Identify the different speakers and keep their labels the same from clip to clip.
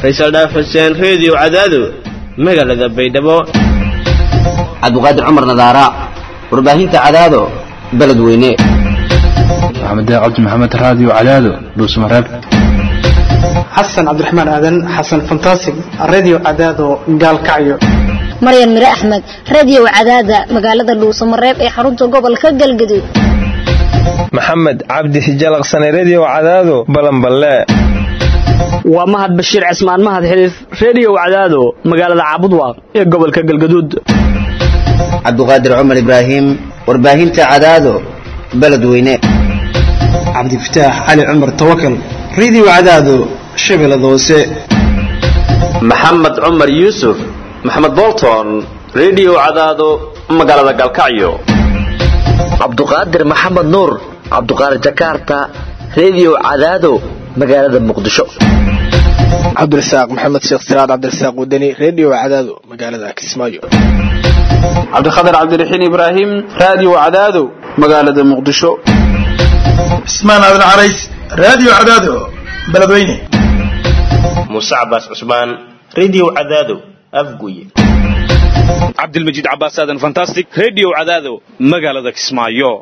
Speaker 1: faysal dhaaf xuseen reediyo cadaado magaalada baydhabo
Speaker 2: cabdiqaadir cumar nadaara warbaahinta cadaado beledweyne
Speaker 3: maxamed cabdi maxamed raadiyo cadaado dhuusmareeb
Speaker 4: xasan cabdiraxmaan aadan xasan fantasig radio cadaado gaalkacyo
Speaker 5: maryan mire axmed radio cadaada magaalada dhuusamareeb ee xarunta gobolka galgaduud
Speaker 6: maxamed cabdi hijalaqsane redio cadaado balanballe
Speaker 7: waa mahad bashiir cismaan mahad xiliif redio cadaado magaalada caabudwaaq ee gobolka galgaduud
Speaker 2: cabdiqaadir cumar ibraahim warbaahinta cadaado beledweyne
Speaker 4: cabdifataax cali cumar tawakal radio cadaado shabeellada hoose
Speaker 8: maxamed cumar yuusuf maxamed bolton redio cadaado magaalada galkacyo
Speaker 9: cabduqaadir maxamed nuur cabduqaadir jakarta redio cadaado magaalada muqdisho
Speaker 10: cabdirasaaq maxamed sheekh siraad cabdirasaaq wadani redio cadaado magaalada kismaayo
Speaker 11: cabdikhatar cabdiraxiin ibraahim radio cadaado magaalada muqdisho
Speaker 12: cismaan aadan carays radio cadaado beledweyne
Speaker 13: muuse cabaas cusmaan redio cadaado afguye
Speaker 14: cabdilmajiid cabaas aadan fantastic redio cadaado magaalada kismaayo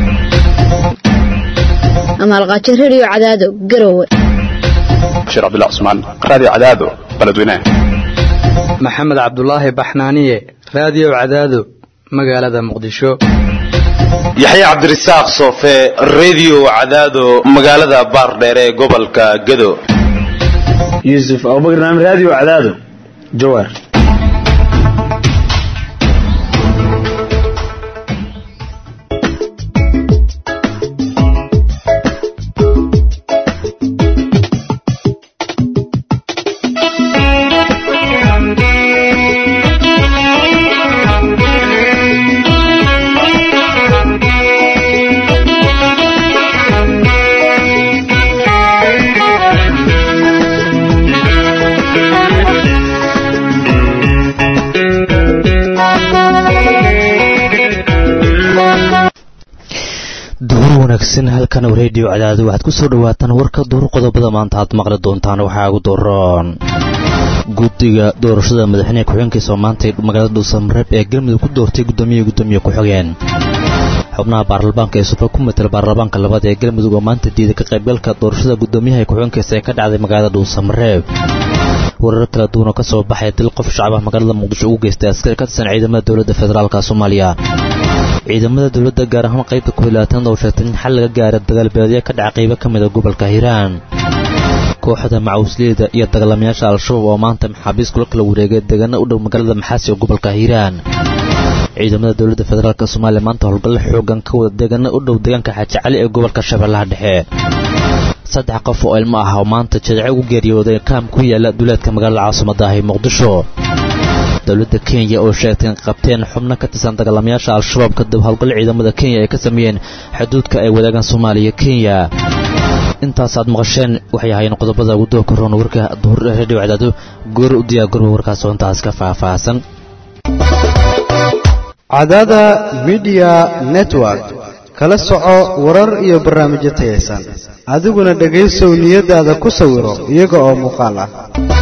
Speaker 5: amaalqaajo redio cadaado garowe
Speaker 3: bashiir cabdullah cusmaan radio cadaado beledweyne
Speaker 15: maxamed cabdulaahi baxnaaniye radio cadaado magaalada muqdisho
Speaker 8: yaxye cabdirasaaq soofe redio cadaado magaalada baardheer ee gobolka gado
Speaker 16: yuusuf abubakar naam radio cadaado jawaar
Speaker 17: halkan redio cadaado waxaad ku soo dhawaataan warka duur qodobada maanta aad maqli doontaan waxaa ugu dooran guddiga doorashada madaxweyneha ku-xigeenkiisa oo maanta magaalada dhuusamareeb ee galmudug ku doortay guddoomiye guddoomiye ku-xigeen xubnaha baarlamaanka ee sufa ku matala baarlamaanka labaad ee galmudug oo maanta diiday ka qaybgalka doorashada guddoomiyaha ku-xigeenkiisa ee ka dhacday magaalada dhuusamareeb warar kala duwan oo ka soo baxaya dil qof shacabah magaalada muqdisho ugu geystay askari ka tirsan ciidamada dowladda federaalka soomaaliya ciidamada dowladda gaar ahaan qaybta kuhilaatanaad oo sheegtay in xal laga gaara dagaalbeedyo ka dhaca qaybo ka mida gobolka hiiraan kooxda macawisleyda iyo dagaalamayaasha al-shabaab oo maanta maxaabiis kula kala wareegay deegaana u dhow magaalada maxaasi oo gobolka hiiraan ciidamada dowladda federaalk soomaaliya maanta howlgallo xoogan ka wada deegaana u dhow deegaanka xaaji cali ee gobolka shabeellaha dhexe saddex qof oo ilmo ah oo maanta jadece ugu geeriyooday kaam ku yaala duleedka magaalada caasimada ah ee muqdisho dowladda kenya oo sheegtay in qabteen xubno ka tirsan dagaalamayaasha al-shabaab kadib howlgal ciidamada kenya ay ka sameeyeen xuduudka ay wadaagaan soomaaliya kenya intaasaad maqasheen waxay ahaayeen qodobada ugu doo karoon warka duhur radio cadaado goor u diyaar garba warkaas oo intaas ka faahfaahsan
Speaker 18: cadaada midiya network kala soco warar iyo barnaamijyo tayaysan adiguna dhegaysow niyadaada ku sawiro iyaga oo muuqaal ah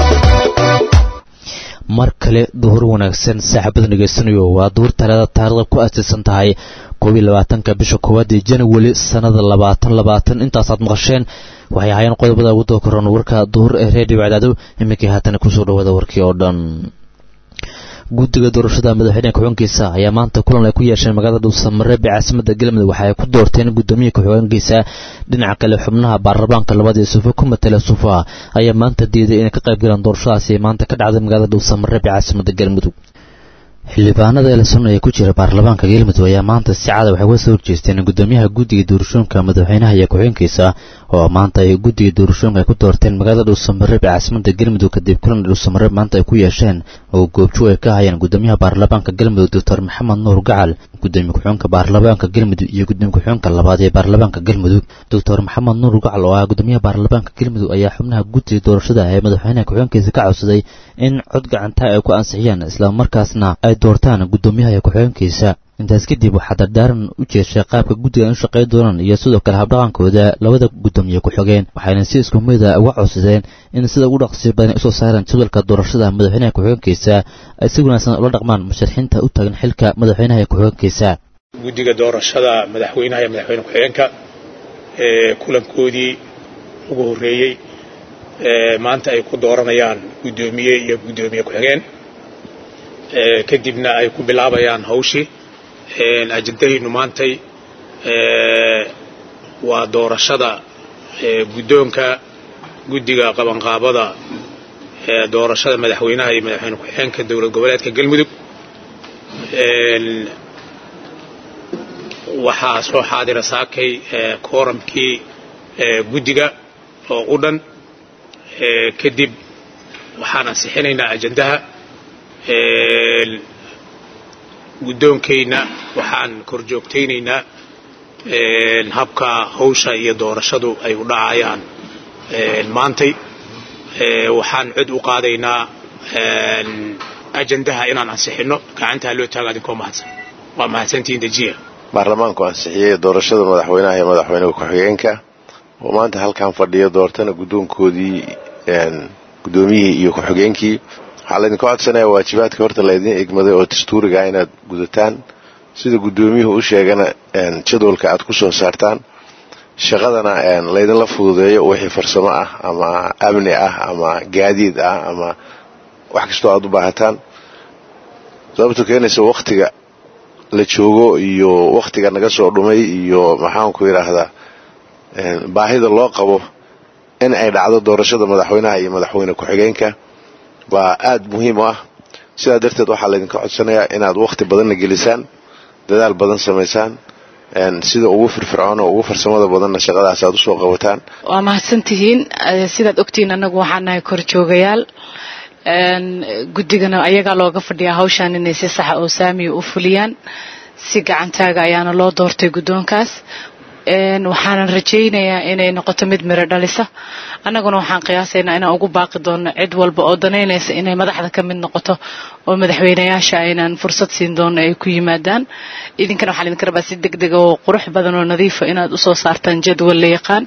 Speaker 17: mar kale duhur wanaagsan saaxiibada dhegaysanayo waa duhur talada taarikhda ku aasaysan tahay koob iyo labaatanka bisha koowaad ee janawari sannada labaatan labaatan intaasaad maqasheen waxay ahaayeen qodobada ugu doo karoon warka duhur ee reediyo cadaado iminkii haatana kusoo dhawaada warkii oo dhan guddiga doorashada madaxweyneha ku-xigeenkiisa ayaa maanta kulan ay ku yeesheen magaalada dhuusamareeb ee caasimada galmudug waxa ay ku doorteen guddoomiya ku-xigeenkiisa dhinaca kale xubnaha baarlamaanka labaad ee suufa ku matala suufa ayaa maanta diiday inay ka qayb galaan doorashadaasi maanta ka dhacday magaalada dhuusamareeb ee caasimada galmudug xildhibaanada elson ee ku jira baarlamaanka galmudug ayaa maanta si cada waxay uga soo horjeesteen guddoomiyaha guddiga doorashooyinka madaxweynaha iyo ku-xigeenkiisa oo maanta ay guddiga doorashooyinka ay ku doorteen magaalada dhuusamareeb ee caasimada galmudug kadib kulan dhuusamareeb maanta ay ku yeesheen oo goobjoog ay ka hayeen guddoomiyaha baarlamaanka galmudug doctor maxamed nuur gacal gudoomiye ku-xigeenka baarlamaanka galmudug iyo gudoomiye ku-xigeenka labaad ee baarlamaanka galmudug doctor maxamed nuur gacal oo ah gudoomiyaha baarlamaanka galmudug ayaa xubnaha guddiga doorashada ee madaxweynaha ku-xigeenkiisa ka codsaday in cod gacantaa ay ku ansixiyaan islamarkaasna ay doortaan guddoomiyaha iyo ku-xigeenkiisa intaas kadib waxaa dardaaran u jeeshay qaabka guddiga u shaqayn doonaan iyo sidoo kale habdhaqankooda labada guddoomiye ku-xigeen waxayna si isku mida uga codsadeen in sida ugu dhaqsi badan usoo saaraan jadwalka doorashada madaxweynaha ku-xigeenkiisa ay si wanaagsan ula dhaqmaan musharaxiinta u taagan xilka madaxweynaha ee ku-xigeenkiisa
Speaker 19: guddiga doorashada madaxweynaha iyo madaxweyne ku-xigeenka ee kulankoodii ugu horreeyey maanta ay ku dooranayaan guddoomiye iyo guddoomiye ku-xigeen kadibna ay ku bilaabayaan hawshii ajendahaynu maantay waa doorashada guddoonka guddiga qabanqaabada doorashada madaxweynaha iyo madaxweyne ku-xigeenka dowlad goboleedka galmudug waxaa soo xaadira saakay kooramkii guddiga oo u dhan kadib waxaan ansixinaynaa ajendaha guddoonkayna waxaan kor joogtaynaynaa habka hawsha iyo doorashadu ay u dhacayaan maantay waxaan cod u qaadaynaa ajendaha inaan ansixinno gacantaa loo taaga adinkoo mahadsan waa mahadsantihiin dejiya
Speaker 20: baarlamaanku ansixiyey doorashada madaxweynaha iyo madaxweyne ku-xigeenka oo maanta halkan fadhiyo doortana guddoonkoodii guddoomiyihii iyo ku-xigeenkii waxaa laydinka codsanaya waajibaadka horta laydin egmaday oo dastuuriga ah inaad gudataan sida guddoomiyuhu u sheegana jadwalka aad ku soo saartaan shaqadana laydinla fududeeyo wixii farsamo ah ama amni ah ama gaadiid ah ama wax kastoo aad u baahataan sababto keenaysa wakhtiga la joogo iyo wakhtiga naga soo dhumay iyo maxaanku yidhaahdaa baahida loo qabo in ay dhacdo doorashada madaxweynaha iyo madaxweyne ku-xigeenka waa aad muhiim u ah sidaa darteed waxaa laydinka codsanayaa inaad wakhti badanna gelisaan dadaal badan samaysaan sida ugu firfircoon oo ugu farsamada badanna shaqadaas aad usoo qabataan
Speaker 21: waa mahadsantihiin sidaad ogtihiin annagu waxaan nahay korjoogayaal guddigana ayagaa looga fadhiyaa hawshaan inay si saxa oo saamiya u fuliyaan si gacantaaga ayaana loo doortay guddoonkaas waxaanan rajaynayaa inay noqoto mid miro dhalisa annaguna waxaan qiyaasaynaa inaan ugu baaqi doono cid walba oo danaynaysa inay madaxda ka mid noqoto oo madaxweynayaasha aynaan fursad siin doono ay ku yimaadaan idinkana waxaan idinka rabaa si deg dega oo qurux badan oo nadiifa inaad usoo saartaan jadwal la yaqaan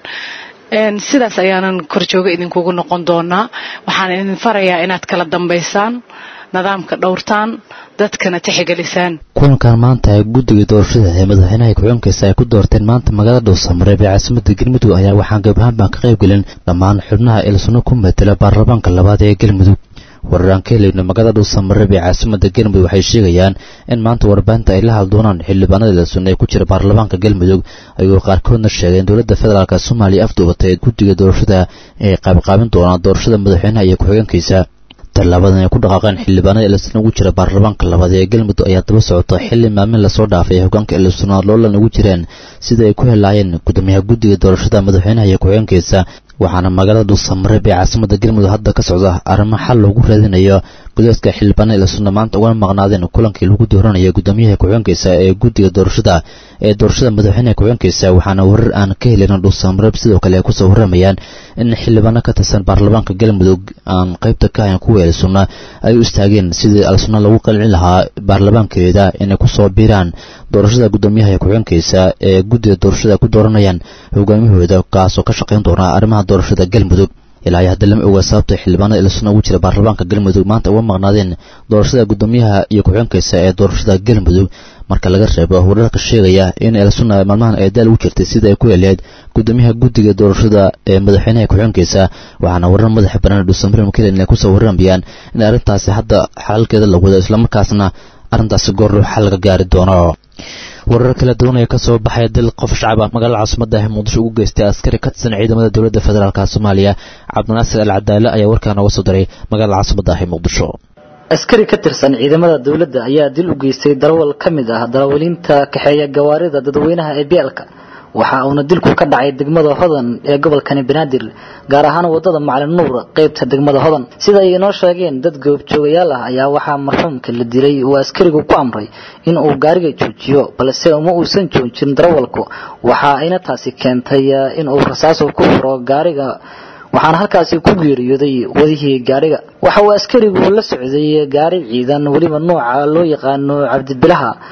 Speaker 21: sidaas ayaanan korjooga idinkugu noqon doonaa waxaan idin farayaa inaad kala dambaysaan nidaamka dhowrtaan dadkana tixgelisaan
Speaker 17: kulankan maanta ee guddiga doorashada ee madaxweynaha ku-xigeenkiisa ay ku doorteen maanta magaalada dhuusamareeb ee caasimada galmudug ayaa waxaan gabahaan baan ka qayb gelin dhammaan xubnaha ilsano ku matela baarlamaanka labaad ee galmudug wararaan ka helayno magaalada dhuusamareeb ee caasimada galmudug waxay sheegayaan in maanta warbaahinta ay la haddoonaan xildhibaanada ilsano ee ku jira baarlamaanka galmudug ayuu qaarkoodna sheegeen dowladda federaalk soomaaliya afduubatay guddiga doorashada ee qaybqaabin doonaan doorashada madaxweynaha iyo ku-xigeenkiisa tallaabadan ay ku dhaqaaqeen xildhibaanada elisana ugu jira baarlamaanka labaad ee galmudug ayaa daba socota xilli maalmin lasoo dhaafay hogaanka elisana loolan ugu jireen sida ay ku helaayeen gudoomiyaha guddiga doorashada madaxweynaha iyo ku-xigeenkiisa waxaana magaalada dhuusamareeb ee caasimada galmudug hadda ka socda arrimo xal loogu raadinayo gudoodka xildhibaanada elisana maanta uga maqnaadeen kulankii lagu dooranayo gudoomiyaha ku-xigeenkiisa ee guddiga doorashada ee doorashada madaxweynaha ku-xigeenkiisa waxaana warar aan ka helin dhuusamareeb sidoo kale ay kusoo waramayaan in xildhibaano ka tirsan baarlamaanka galmudug aan qaybta ka ahayn kuwa elsuna ay u istaageen sidii alsuna lagu qalcin lahaa baarlamaankeeda inay kusoo biiraan doorashada gudoomiyaha ee ku-xigeenkiisa ee guddiga doorashada ku dooranayaan hogaamiyahooda kaasoo ka shaqayn doona arrimaha doorashada galmudug ilaa iyo hadda lama oga sababtay xildhibaanada elisuna ugu jira baarlamaanka galmudug maanta uga maqnaadeen doorashada gudoomiyaha iyo ku-xigeenkiisa ee doorashada galmudug marka laga reebo wararka sheegaya in elsuna maalmahan ay daal ugu jirtay sida ay ku heleed gudoomiyaha guddiga doorashada ee madaxweynaha ku-xigeenkiisa waxaana warar madaxa banaan dhuusamare mukelen inay kusoo waramayaan in arrintaasi hadda xalalkeeda la wado islamarkaasna arrintaasi goordhow xal laga gaari doono warar kala duwan ee kasoo baxay dil qof shacab ah magaalada caasimada ah muqdisho ugu geystay askari ka tirsan ciidamada dowladda federaalk soomaaliya cabdinaasir al cadaale ayaa warkaa nooga soo diray magaalada caasimada ah ee muqdisho
Speaker 22: askari ka tirsan ciidamada dowladda ayaa dil u geystay darawal ka mid ah darawaliinta kaxeeya gawaarida dadweynaha ee beelka waxa uuna dilku ka dhacay degmada hodan ee gobolkani banaadir gaar ahaan wadada macalin nuur qaybta degmada hodan sida ay inoo sheegeen dad goobjoogayaal ah ayaa waxaa marxuumka la dilay uu askarigu ku amray in uu gaariga joojiyo balse uma uusan joojin darawalku waxa ayna taasi keentay in uu rasaaso ku furo gaariga waxaana halkaasi ku geeriyooday wadihii gaariga waxa uu askarigu la socday gaari ciidan weliba nooca loo yaqaano cabdibilaha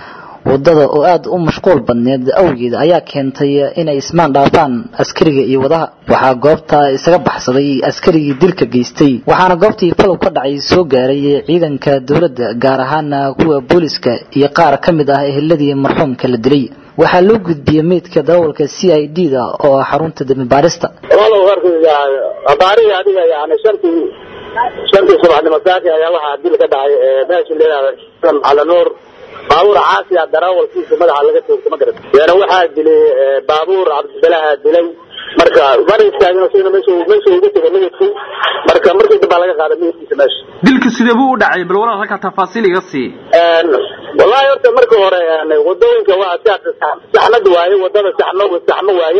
Speaker 22: wadada oo aad u mashquul badneed awgeed ayaa keentay inay ismaan dhaafaan askariga iyo wadaha waxaa goobta isaga baxsaday askarigii dilka geystay waxaana goobtii falow ka dhacay soo gaaray ciidanka dowladda gaar ahaana kuwa booliska iyo qaar ka mid ah eheladii marxuumka la dilay waxaa loo gudbiyey meydka darawalka c i d da oo ah xarunta dembi baarista
Speaker 1: abaarihii adiga yani shantii shantii subaxnimo saaki ayaa waxaa dil ka dhacay meesha layihahda calanuur baabuur caasi ah darawalkiisa madaxa laga toogto ma garat yana waxaa dilay baabuur cabdibalaha dilay marka mana istaagin sina meesha meesha uga tegay midabkii marka markii dambaa laga qaaday midabkiisa meesha
Speaker 11: dilka sidee buu u dhacay bal walaal halkaa tafaasiil iga sii
Speaker 1: wallahi horta marka hore wadooyinka waa saxmad waaye wadada saxmo saxmo waaye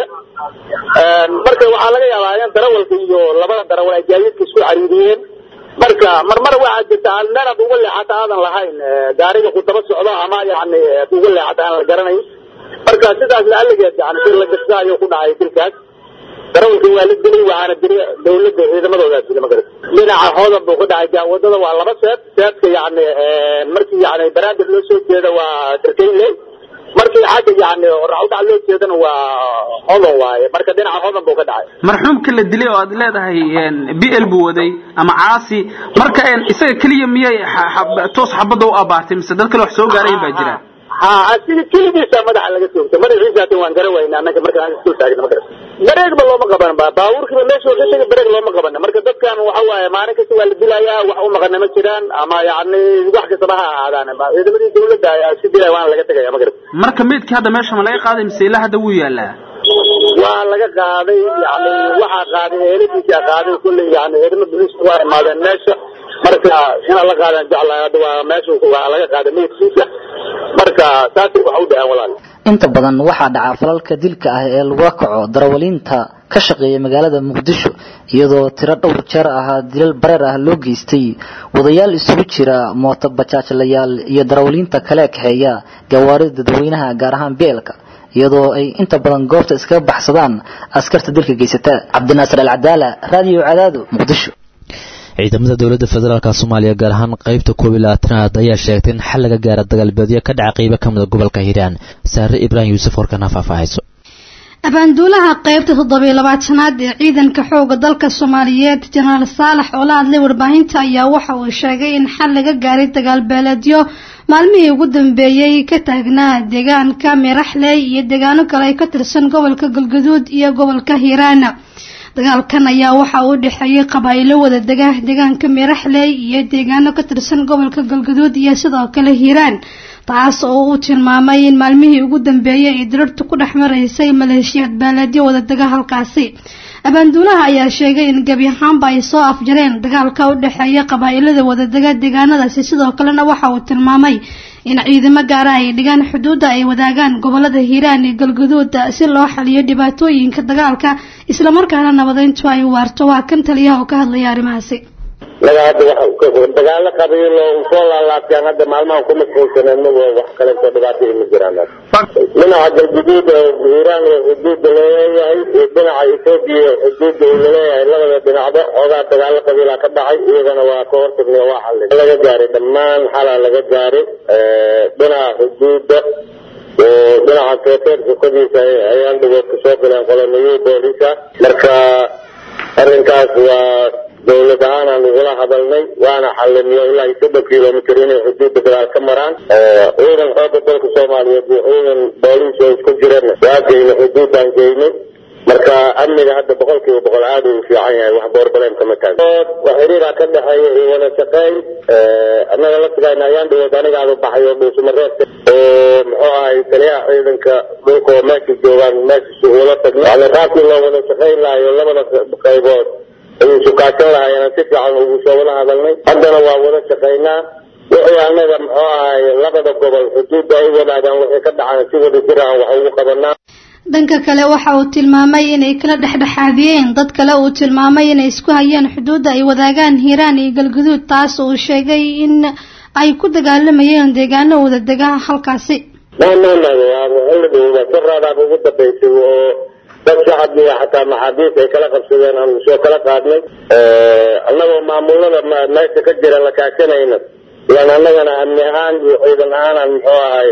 Speaker 1: marka waxaa laga yaabaa in darawalka iyo labada darawal ay gaadiidka isku cariiriyeen marka marmar waxaa jirta aan meel aad uga leexata aadan lahayn gaariga ku daba socdo ama yani aad uga leexata aan la garanayn marka sidaas laaligeed yani si la gasta ayuu ku dhacay dilkaas darawalka waa la dilay waxaana dilay dawladda ciidamadoodaa dilay magarat dhinaca hoodan buu ku dhacay wadada waa laba seed seedka yani markii yani banaadir loo soo jeeda waa sarkaynley markii xagga yani racudhac loo jeedana waa hodan waaye marka dhinaca hodan buu ka dhacay
Speaker 11: marxuumka la dilay oo aad leedahay b l buu waday ama caasi marka isaga keliya miyay toos xabadda u abaartay mise dad kale wax soo gaarayn baa jira
Speaker 1: ha asigi keligiisa madaxa laga toogtay madaxiisaatin waan gara wayna annaga markaan isku taagna ma garan bareegba looma qaban ba baabuurkiiba meesha ka tegay bareeg looma qaban marka dadkan waxa waaye maalin kasta waa la dilayaa wax u maqana ma jiraan ama yani wax kastaba ha ahaadaan ciidamadii dawladda ayaa isku dilaya waana laga tegaya ma garan
Speaker 11: marka meydkii hadda meesha ma laga qaaday mise ilaa hadda wuu yaalaa
Speaker 1: waa laga qaaday yani waxaa qaaday eeladiisa qaaday kulley yani ciidamo booliiska waa imaadeen meesha marka inaan la qaadan jeclahay hadda waa meesha waa laga qaaday meydkiisa marka saasay wax u dhaceen walaal
Speaker 22: inta badan waxaa dhaca falalka dilka ah ee lagula kaco darawaliinta ka shaqeeya magaalada muqdisho iyadoo tiro dhowr jeer ah dilal bareer ah loo geystay wadayaal isugu jira mooto bajaajlayaal iyo darawaliinta kale kaxeeya gawaarida dadweynaha gaar ahaan beelka iyadoo ay inta badan goobta iskaga baxsadaan askarta dilka geysata cabdinaasir alcadaala raadiyo cadaado muqdisho
Speaker 17: ciidamada dowladda federaalk soomaaliya gaar ahaan qaybta koob iyo labaatanaad ayaa sheegtay in xal laga gaara dagaalbeedyo ka dhaca qeybo ka mida gobolka hiiraan saare ibraahim yuusuf warkana faahfaahayso
Speaker 6: abaanduulaha qaybta toddobiyo labaatanaad ee ciidanka xooga dalka soomaaliyeed jenaraal saalax oo la hadlay warbaahinta ayaa waxa uu sheegay in xal laga gaaray dagaalbeeleedyo maalmihii ugu dambeeyey ka taagnaa deegaanka miraxley iyo deegaano kale ay ka tirsan gobolka galgaduud iyo gobolka hiiraan dagaalkan ayaa waxa uu dhexeeyay qabaa'ilo wada dega deegaanka miraxley iyo deegaano ka tirsan gobolka galgaduud iyo sidoo kale hiiraan taas oo uu tilmaamay in maalmihii ugu dambeeyay ay dirartu ku dhex maraysay maleeshiyaad baalaadyo wada dega halkaasi abaanduulaha ayaa sheegay in gebi ahaanba ay soo afjareen dagaalka u dhexeeya qabaa'ilada wadadega deegaanadaasi sidoo kalena waxa uu tilmaamay in ciidamo gaara ay dhigaan xuduudda ay wadaagaan gobolada hiiraan iyo galgaduud si loo xaliyo dhibaatooyinka dagaalka islamarkaana nabadeyntu ay waarto waa kan taliyaha oo ka hadlaya arrimahaasi
Speaker 1: naga hadda waxa dagaalo qabiilo soo laalaabtaan hadda maalmahan ku mashquulsaneen mago wax kaleeto dhibaato ima jiraan dhinaca galguduud oo hiiraan oo xuduudda laleeyahay iyo dhinaca etoobiya xuduudda uu laleeyahay labada dhinacba xoogaa dagaalo qabiilaa ka dhacay iyagana waa ka hortagnay waa xallin laga gaaray dhammaan xalaa laga gaaray dhinaca xuduudda dhinaca teeteerka kodiisa ayaan dhigood kasoo galeen qoloniyii booliska marka arrinkaas waa dawlad ahaan aan ugula hadalnay waana xaliniyo ilaa iyo soddon kilomitr inay xuduudda gadaal ka maraan ciidan xooga dalka soomaaliyeed iyo ciidan booliis oo isku jirana waa geynay xuduuddaan geynay marka amniga hadda boqol kiiba boqol aad uu fiican yahay wax boorbaleen kama taagan wax xiriiraa ka dhexeeya iyo wada shaqeyn annaga la sigayna ayaan dhigood anigaaba baxay oo dhuusamareedka oo muxuu ahay taliyaha ciidanka dhulka oo meesha joogaan meesha ula tagno yani qaabkii loo wada shaqeyn lahayo labada qaybood ayuu sukaashan lahaayeen si fiican ugu soo wada hadalnay haddana waa wada shaqaynaa wixii annaga muxuu ahay labada gobol xuduudda ay wadaagaan wixii ka dhacaan si wada jir aan wax ugu qabanaa
Speaker 6: dhanka kale waxa uu tilmaamay inay kala dhexdhexaadiyeen dad kale uu tilmaamay inay isku hayeen xuduudda ay wadaagaan hiiraan iyo galguduud taas uu sheegay in ay ku dagaalamayeen deegaano wada dega halkaasi
Speaker 1: xilli saraadaaba ugu dambaysay oo dad shacab iyo xataa maxaabiis ay kala qabsadeen aan soo kala qaadnay annagoo maamulada meesha ka jira la kaashanayna ilaan annagana amni ahaan iyo ciidan ahaan aan muxuu ahay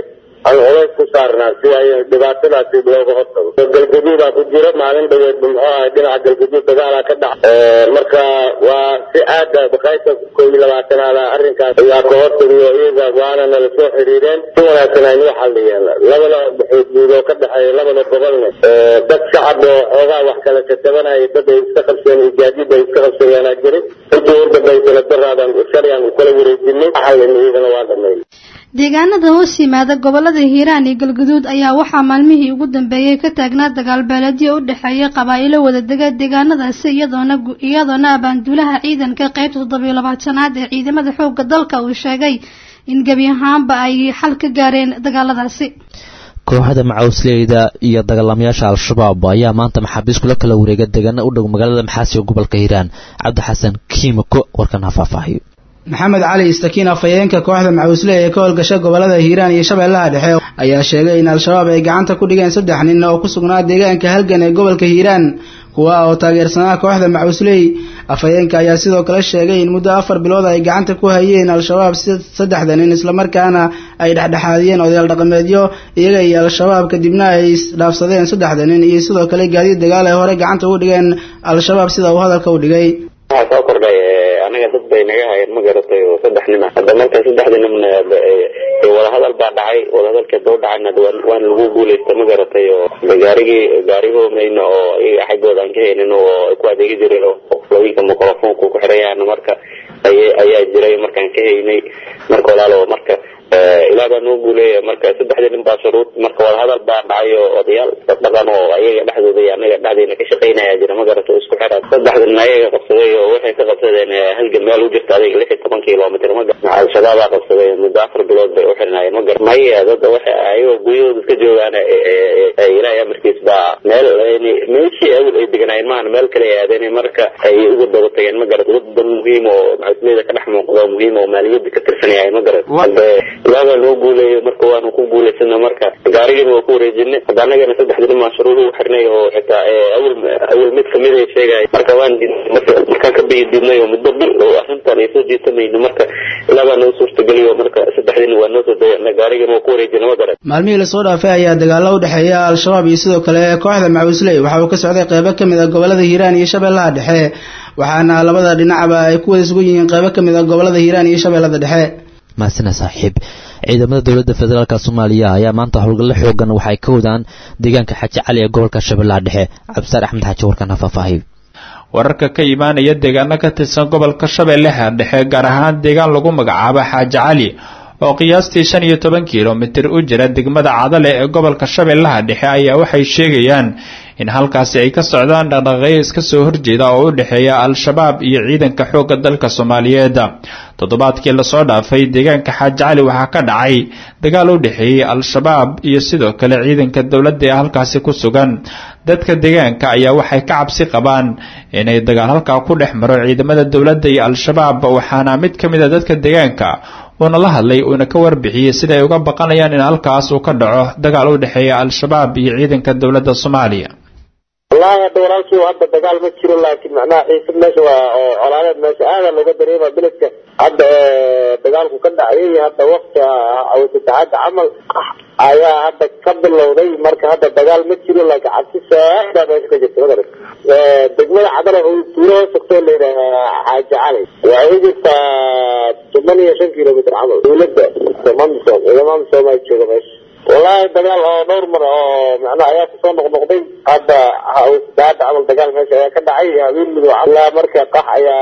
Speaker 1: aan culays ku saarnaa si ay dhibaatadaasi looga hortago galgaduudaa ku jira maalin dhaweed muxuu ahay dhinaca galgaduud dagaalaa ka dhac marka waa si aada baqaybta koo iyo labaatanaada arrinkaas ayaa ka hortagiyo iyaga waana nala soo xiriireen si wanaagsan aynu xalliyeen labada xuduud oo ka dhexeeya labada gobolna dad shacab oo xoogaa wax kala katabanaya dad ay iska qabseen iyo gaadiid ay iska qabsadeenaa jiray intii u dambaysana daraadan shalayaan u kala wareejinay xallin iyagana waa dhameeyey
Speaker 6: deegaanada hoos yimaada gobolada hiiraan iyo galguduud ayaa waxaa maalmihii ugu dambeeyey ka taagnaa dagaal beeleedyo u dhexeeya qabaa'ilo wadadega deegaanadaasi iyadoona iyadoona abaanduulaha ciidanka qaybta toddobiyo labaatanaad ee ciidamada xoogga dalka uu sheegay in gebi ahaanba ay xal ka gaareen dagaaladaasi
Speaker 17: kooxda macawsleyda iyo dagaalamayaasha al-shabaab ayaa maanta maxaabiis kula kala wareega deegaana u dhow magaalada maxaasi ee gobolka hiiraan cabdi xasan kiimiko warkan ha faahfaahiyo
Speaker 2: maxamed cali istakiin afhayeenka kooxda macawisley ee ka howlgasha gobolada hiiraan iyo shabeellaha dhexe ayaa sheegay in al-shabaab ay gacanta ku dhigeen saddex nin oo ku sugnaa deegaanka halgan ee gobolka hiiraan kuwa oo taageersanaa kooxda macawisley afhayeenka ayaa sidoo kale sheegay in muddo afar bilood ay gacanta ku hayeen al-shabaab saddexda nin islamarkaana ay dhexdhexaadiyeen odayaal dhaqameedyo iyaga iyo al-shabaab kadibna ay isdhaafsadeen saddexda nin iyo sidoo kale gaadiid dagaal ay horey gacanta ugu dhigeen al-shabaab sida uu hadalka u dhigay
Speaker 7: waxaa soo kordhay anaga dad bay naga hayeen ma garatay oo saddex nin ah hadda marka saddexda ninna wadahadal baa dhacay wadahadalka doo dhacayna waan lagu guulaysta ma garatay oo gaarigii gaarigoomayna oo iyaga xaggooda aan ka haynin oo ay ku adeegi jireen oo looyinka microfonku ku xiran yahaana marka ayaa jiray markaan ka haynay marka walaalo marka ilaa baa noo guuleeya marka saddexdii nin baa shuruud marka wadahadal baa dhacay oo odayaal dhaqan oo ayaga dhexdooda iyo anaga dhexdeena ka shaqaynaya jira ma garato isku xira saddexda nin ayaga qabsaday oo waxay ka qabsadeen halgan meel u jirta adiga lix iyo toban kilomitr ma gar al-shabaabaa qabsaday muddo afar bilood bay u xirnaayeen ma gar maya dad waxa ayagoo guryahooda iska joogaan ilaahay amarkiis baa meel meeshii awel ay deganaayeen maahan meel kale ay aadeen marka ay uga daba tageen ma garat wadan muhiim oo macasleyda ka dhex muuqda muhiim oo maaliyada ka tirsanaya ma garat ilaabaa noo guuleeyo marka waanu ku guulaysana marka gaarigina waa ku wareejinay hadda anagana saddexda nin baan shuruud ugu xirnay oo xitaa awel awel mid kamid ay sheegay marka waan markaan ka bayi diidnay oo muddo bil oo arrintan ay soo jiitamayno marka ilaabaa noo suurtageliyo marka saddexda nin waa noo soo dayana gaarigina waa ku wareejina ma garan
Speaker 2: maalmihii lasoo dhaafay ayaa dagaalo u dhexeeya al-shabaab iyo sidoo kale kooxda macawisley waxa uu ka socday qeybo ka mid a gobolada hiiraan iyo shabeellaha dhexe waxaana labada dhinacba ay ku wada sugan yihiin qeybo ka mid a gobolada hiiraan iyo shabeellada dhexe
Speaker 17: maasina saaxiib ciidamada dowladda federaalk soomaaliya ayaa maanta howlgallo xoogan waxay ka wadaan deegaanka xaaji cali ee gobolka shabeellaha dhexe cabdisaar axmed xaaji warkan ha faahfaahiyo
Speaker 23: wararka ka imaanaya deegaano ka tirsan gobolka shabeellaha dhexe gaar ahaan deegaan lagu magacaabo xaaji cali oo qiyaastii shan iyo toban kilomitir u jira degmada cadale ee gobolka shabeellaha dhexe ayaa waxay sheegayaan in halkaasi ay ka socdaan dhaqdhaqaaqyo iska soo horjeeda oo u dhexeeya al-shabaab iyo ciidanka xoogga dalka soomaaliyeed toddobaadkii lasoo dhaafay deegaanka xaaji cali waxaa ka dhacay dagaal u dhexeeyey al-shabaab iyo sidoo kale ciidanka dowladda ee halkaasi ku sugan dadka deegaanka ayaa waxay ka cabsi qabaan inay dagaal halkaa ku dhex maro ciidamada dowladda iyo al-shabaab waxaana mid ka mid a dadka deegaanka uuna la hadlay uuna ka warbixiyey sida ay uga baqanayaan in halkaas uu ka dhaco dagaal u dhexeeya al-shabaab iyo ciidanka dowladda soomaaliya
Speaker 1: wallaahi hadda walaalkii hadda dagaal ma jiro laakiin macnaha xiisad meesha waa oo colaadeed meesha aada looga dareema beledka hadda dagaalku ka dhacayay hadda wakti awsataxaada camal ayaa hadda ka bilowday marka hadda dagaal ma jiro laakiin cabsi saaida meesha ka jirta magarat degmada cadala tuulo sogtoo layidhaahaa xaaji cali waxay u jirtaa toban iyo shan kilomitr camal dowladda mamsom mamsom ay jooga meesha wallaahi dagaal oo dhowr mar oo macnaha ayaa kusoo noqnoqday hadda hadda camal dagaal meesha ayaa ka dhacay habeen midow ilaa marka qax ayaa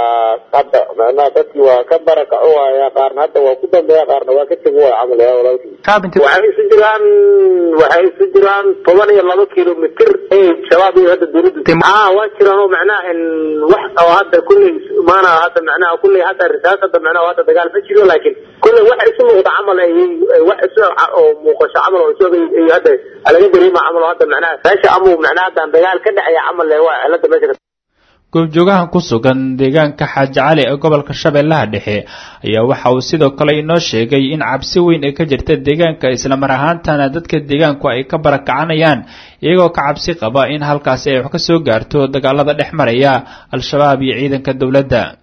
Speaker 1: hadda macnaha dadkii waa ka barakaco waaya qaarna hadda waa ku dambeeya qaarna waa ka tegi waaya camal yaa walaalkii waxay isu jiraan waxay isu jiraan toban iyo laba kilomitr shabaab iyo hadda dowladda ah waa jiraan oo macnaha wax oo hadda kulley maana hadda macnaha kulley hadda risaas hadda macnaha hadda dagaal ma jiro laakiin kulley wax isu muuqda camal ay wax isu oo muuqasho camal oo isaga iyo hadda laga dareema camal oo hadda macnaha meesha amuu macnaha hadda dagaal ka dhacaya camal le waa cilada meesha
Speaker 23: goobjoogahan ku sugan deegaanka xaaji cali ee gobolka shabeellaha dhexe ayaa waxa uu sidoo kale inoo sheegay in cabsi weyn ay ka jirta deegaanka islamar ahaantana dadka deegaanku ay ka barakacanayaan iyagoo ka cabsi qaba in halkaasi ay wax ka soo gaarto dagaalada dhex maraya al-shabaab iyo ciidanka dowladda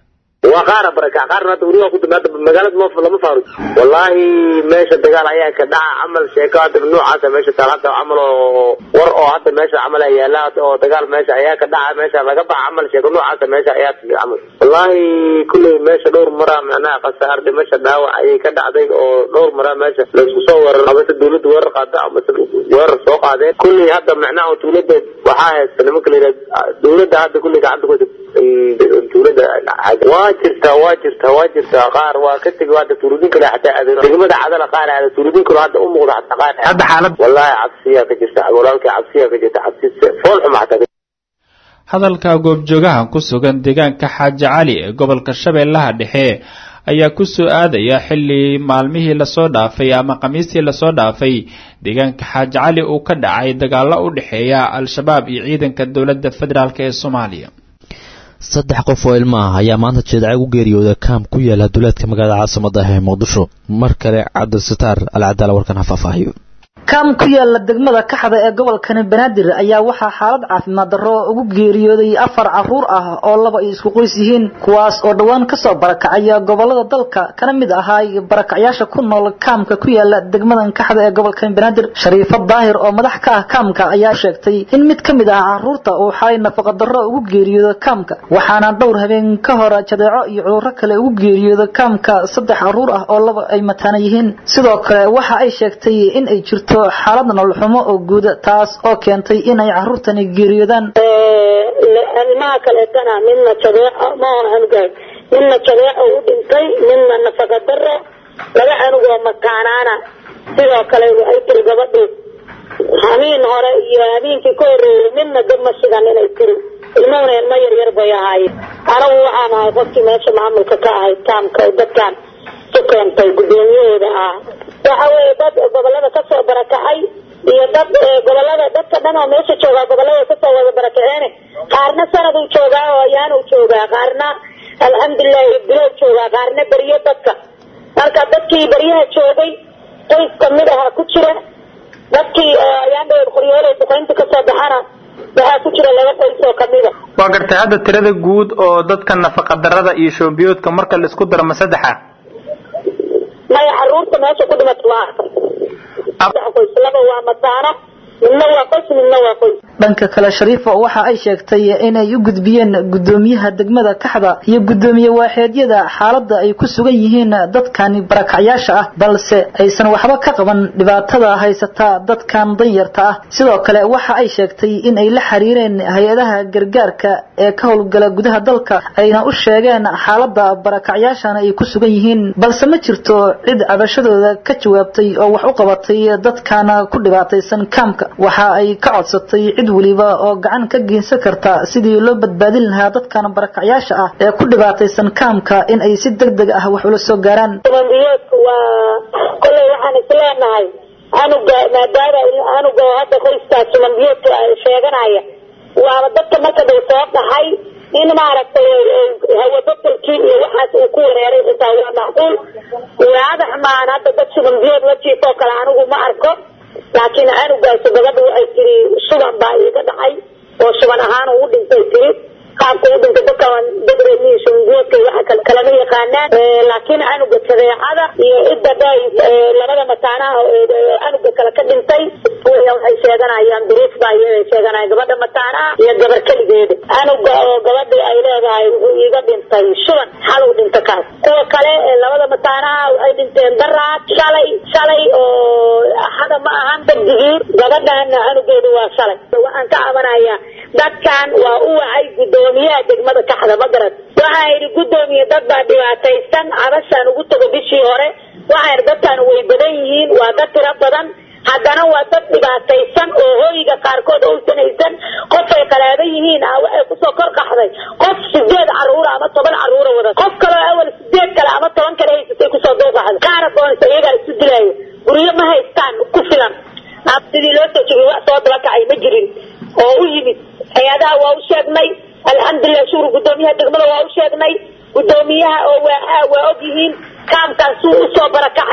Speaker 1: waa qaara baraka qaarna hadda weli waa ku dambe hadda magaalada ma lama faaruj wallaahi meesha dagaal ayaa ka dhaca camal sheeko hadda noocaasa meesha taal hadda camal oo war oo hadda meesha camal ayaa yaala hadda oo dagaal meesha ayaa ka dhaca meesha laga baxa camal sheeko noocaasa meesha ayaa timi camal wallaahi kulley meesha dhowr maraa macnaha khasaar dhimasha dhaawac ayay ka dhacday oo dhowr maraa meesha laysku soo weerar amase dawladda weerar qaada amase weerar soo qaadeen kulley hadda macnaha dawladda waxaa haysta nimanka la yidhaha dawladda hadda kulley gacanta ku dawladda waa jirtaa waa jirtaa waa jirtaa qaar waa ka tegi hadda tuuridin kale xataa aadeen degmada cadala qaar aada tuuridin kale hadda u muuqda xataa qaar
Speaker 11: hadda xaalad
Speaker 1: wallahi cabsiyaa ka jirta walaalkay cabsiyaa ka jirta cabsi fool xuma xataa
Speaker 23: hadalka goobjoogahan ku sugan deegaanka xaaji cali ee gobolka shabeellaha dhexe ayaa ku soo aadaya xilli maalmihii lasoo dhaafay ama khamiistii lasoo dhaafay deegaanka xaaji cali uu ka dhacay dagaalo u dhexeeya al-shabaab iyo ciidanka dowladda federaalk ee soomaaliya
Speaker 17: saddex qof oo ilmo ah ayaa maanta jeedacay u geeriyooda kaam ku yaala duleedka magaalada caasimada ah ee muqdisho mar kale cabdisataar alcadaala warkan ha faahfaahiyo
Speaker 22: kaam ku yaala degmada kaxda ee gobolkani banaadir ayaa waxaa xaalad caafimaad darro ugu geeriyooday afar caruur ah oo laba ay isku qoys yihiin kuwaas oo dhowaan kasoo barakacaya gobolada dalka kana mid ahaay barakacyaasha ku nool kaamka ku yaala degmadan kaxda ee gobolkani banaadir shariifo daahir oo madax ka ah kaamka ayaa sheegtay in mid ka mid ah caruurta uu xalay nafaqa darro ugu geeriyooda kaamka waxaana dhowr habeen ka hor jadeeco iyo cudurro kale ugu geeriyooda kaamka saddex caruur ah oo laba ay mataana yihiin sidoo kale waxa ay sheegtay in ay jirto xaalad nololxumo oo guuda taas oo keentay inay caruurtani geeriyoodaan
Speaker 4: ilmaha kaleetana midna jadeeco maoon anugahay midna jadeeco u dhintay midna nafaqa daro laba anugoo makaanaana sidoo kale waxay tiri gabadhu hamiin hore iyo hamiinkii ka horeeyey midna dab ma shigan inay tiri ilmahuna ilmo yaryar bay ahaayeen anagu waxaan ahay qofkii meesha maamulka ka ahay taamka oo dadkan ku keentay guddoomiyahooda ah waxa weeye dad gobolada kasoo barakacay iyo dad gobolada dadka dhan oo meesha joogaa gobolada kasoo wada barakaceene qaarna sanaduu joogaa oo ayaanuu joogaa qaarna alxamdulilahi bilow joogaa qaarna beriyo dadka marka dadkii beryaha joogay qoys kamid aha ku jira dadkii ayaan dheer qoryooley duqaynta kasoo baxana waxaa ku jira laba qoys oo kamida
Speaker 11: waa gartay hadda tirada guud oo dadka nafaqa darada iyo shoombiyoodka marka la isku daro ma saddexa
Speaker 4: maya caruurta meesha ku dhimata waa saddex qoys laba waa mataana midna waa qoys midna waa qoys
Speaker 22: dhanka kale shariifo waxa ay sheegtay inay u gudbiyeen gudoomiyaha degmada kaxda iyo gudoomiye waaxeedyada xaaladda ay ku sugan yihiin dadkani barakacyaasha ah balse aysan waxba ka qaban dhibaatada haysata dadkan danyarta ah sidoo kale waxa ay sheegtay in ay la xiriireen hay-adaha gargaarka ee ka howlgala gudaha dalka ayna u sheegeen xaaladda barakacyaashana ay ku sugan yihiin balse ma jirto cid cabashadooda ka jawaabtay oo wax u qabatay dadkana ku dhibaataysan kaamka waxa ay ka codsatay cid weliba oo gacan ka geysan karta sidii loo badbaadin lahaa dadkan barakacyaasha ah ee ku dhibaataysan kaamka in ay si deg deg ah wax ula soo gaaraan
Speaker 4: dumanbiyoodku waa kolley waxaan isleenahay anuga maadaama anuga hadda qoyskaas dumanbiyoodka sheeganaya waaba dadka marka dhow soo dhaxay in maaragtay hawabadelkii iyo waxaas uu ku wareeray xitaa waa macquul waadax maan hadda dad subanbiyood la jiifoo kale anigu ma arko laakiin anugaasi gabadha waxay tiri suban baa iiga dhacay oo suban ahaan uu dhintay tiri qaabka u dhintay dadkan dadreemihi subanbiyoodka waxa kalama yaqaanaan laakiin anuga sadeecada iyo cidda dhay labada mataanaha anuga kale ka dhintay waxay sheeganayaan duruuf baa iyada sheeganaya gabadha mataanaha iyo gabar keligeeda anuga oo gabadhi ay leedahay wuxuu iiga dhintay suban xalow dhinta kaas kuwa kale labada mataanaha waxay dhinteen daraad shalay shalay oo axada ma ahan sabdigii gabadhana anugeedu waa shalay waxaan ka cabanayaa dadkan waa u wacay gudoomiyaha degmada kaxda magarad waxaa yidhi gudoomiye dad baa dhibaataysan cabashaan ugu tago bishii hore waxaa yidhi dadkan way badan yihiin waa dad tiro badan haddana waa dad dhibaataysan oo hooyiga qaarkood uusan haysan qofay qalaaban yihiin ah waxay kusoo kor qaxday qof sideed caruura ama toban caruura wada qof kaloo awal sideed kale ama toban kale haysatay kusoo dooqaxday qaara doonaysa iyagaa isu dilaayo guryo ma haystaan ku filan sidii loo soo jegay wax soo daba kacay ma jirin oo u yimid hay-adaha waa u sheegnay alxamdulilah shuur gudoomiyaha degmada waa u sheegnay gudoomiyaha oo waaxaha waa og yihiin kaamkaasuu usoo barakacay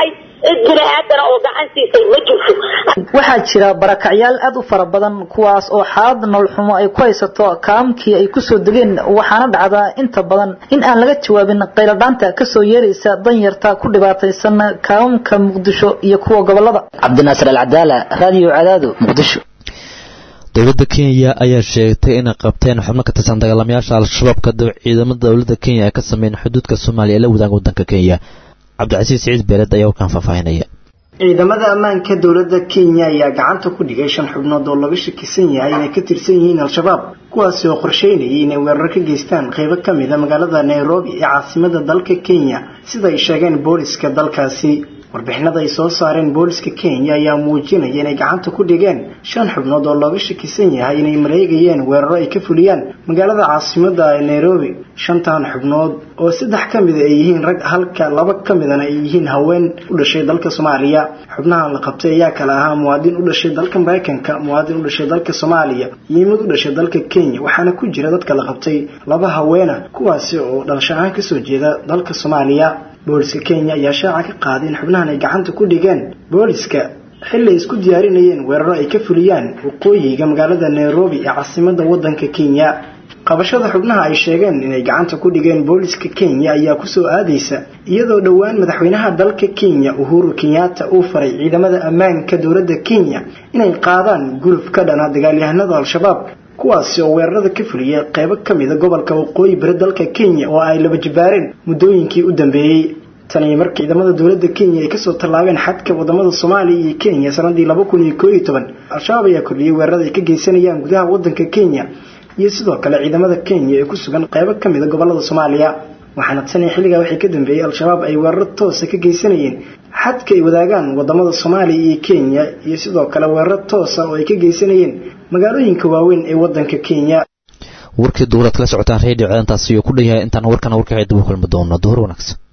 Speaker 4: cid bini aadana oo gacan siisay ma jirto
Speaker 22: waxaa jira barakacyaal aad u fara badan kuwaas oo xaalad nololxumo ay ku haysato kaamkii ay kusoo degeen waxaana dhacdaa inta badan in aan laga jawaabin qayladhaanta kasoo yeeraysa danyarta ku dhibaataysan kaamamka muqdisho iyo kuwa gobolada cabdinaasir alcadaala raadiyo cadaado muqdisho
Speaker 17: dowladda kenya ayaa sheegtay inay qabteen xubno ka tirsan dagaalamayaasha al-shabaab kadib ciidamada dowladda kenya ay ka sameeyeen xuduudka soomaaliya ee la wadaaga waddanka kenya cabdicasiis siciid beeled ayaa warkaan faahfaahinaya
Speaker 9: ciidamada ammaanka dowladda kenya ayaa gacanta ku dhigay shan xubnood oo laga shakisan yahay inay ka tirsan yihiin al-shabaab kuwaasi oo qorsheynayay inay weerar ka geystaan qaybo ka mid a magaalada nairobi ee caasimada dalka kenya sida ay sheegeen booliska dalkaasi warbixinada ay soo saareen booliska kenya ayaa muujinaya inay gacanta ku dhigeen shan xubnood oo looga shakisan yahay inay mareegayeen weeraro ay ka fuliyaan magaalada caasimada ee nairobi shantan xubnood oo saddex ka mida ay yihiin rag halka laba ka midana ay yihiin haween u dhashay dalka soomaaliya xubnahan la qabtay ayaa kale ahaa muwaadin u dhashay dalka maraykanka muwaadin u dhashay dalka soomaaliya iyo mid u dhashay dalka kenya waxaana ku jira dadka la qabtay laba haweena kuwaasi oo dhalasho ahaan kasoo jeeda dalka soomaaliya booliska kenya ayaa shaaca ka qaaday in xubnahan ay gacanta ku dhigeen booliska xilli ay isku diyaarinayeen weeraro ay ka fuliyaan waqooyiga magaalada nairobi ee caasimada wadanka kenya qabashada xubnaha ay sheegeen inay gacanta ku dhigeen booliska kenya ayaa kusoo aadaysa iyadoo dhowaan madaxweynaha dalka kenya uhuru kenyatta uu faray ciidamada ammaanka dowladda kenya inay qaadaan guluf ka dhana dagaalyahanada al-shabaab kuwaasi oo weerarada ka fuliyay qaybo ka mida gobolka waqooyi bari dalka kenya oo ay laba jibaareen muddooyinkii u dambeeyey taniyo markii ciidamada dowladda kenya ay kasoo tallaabeen xadka wadamada soomaaliya iyo kenya sanadii laba kun iyo koo iyo toban al-shabaab ayaa kordhiyey weerarada ay ka geysanayaan gudaha wadanka kenya iyo sidoo kale ciidamada kenya ee ku sugan qaybo ka mida gobolada soomaaliya waxaana taniyo xilligaa waxay ka dambeeyey al-shabaab ay weeraro toosa ka geysanayeen xadka ay wadaagaan wadamada soomaaliya iyo kenya iyo sidoo kale weeraro toosa oo ay ka geysanayeen magaalooyinka waaweyn ee wadanka kenya
Speaker 17: warkii duuraad kala socotaan redio ceedantaasi iyo ku dhan yahay intaan warkana warkaxay dib u kulmi doono duhur wanaagsan